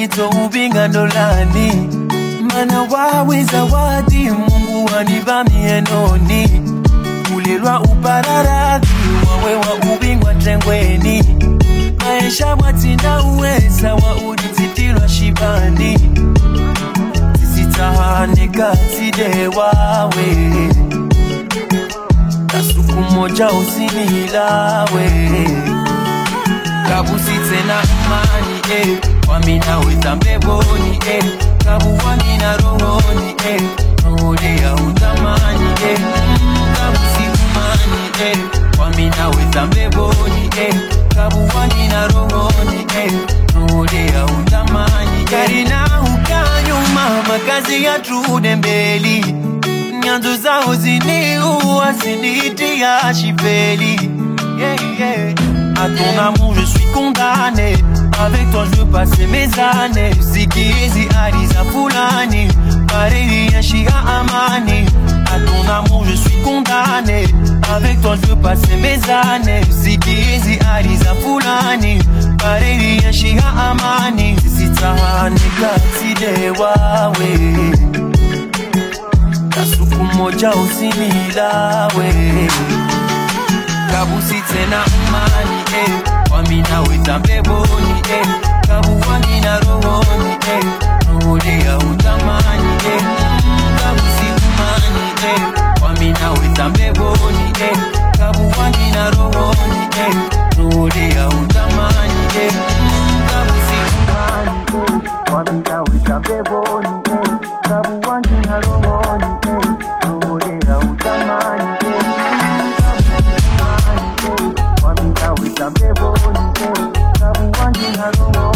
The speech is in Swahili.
uzito ubinga ndolani mana wawe zawadi mungu wanivamie noni kulilwa upararadhi wawe wa ubingwa tengweni maisha mwatina uweza wa ulizitilwa shibani zisitahane katide wawe kasuku moja usinilawe kabusi tena imani eh. wamina wetambeboni eh. kabuwamina rohoni eh. roholea utamani eh. Mm, kabusi umani eh. wamina wetambeboni eh. kabuwamina rohoni eh. roholea utamani karina ukanyuma makazi ya trude mbeli nyanzo zao ziniua zinitia shipeli yeah, yeah. À ton amour, je suis condamné. Avec toi, je veux passer mes années. Sikizi Aliza Fulani. Pareil, Shia Amani. À ton amour, je suis condamné. Avec toi, je veux passer mes années. Sikizi Aliza Fulani. Pareil, Shia Amani. Sisitahane katide wawe. Kasuku moja usinilawe kabusi tena umani eh. wamina wetambeboni eh. kabuwamina rohoni eh. roholea utamani eh. Mm, kabusi umani eh. wamina wetambeboni eh. kabuwamina rohoni eh. roholea utamani eh. Mm, kabusi umani eh. wamina wetambeboni eh. kabuwamina rohoni eh. roholea utamani eh. Wamina witambeboni, kabuwangi haroho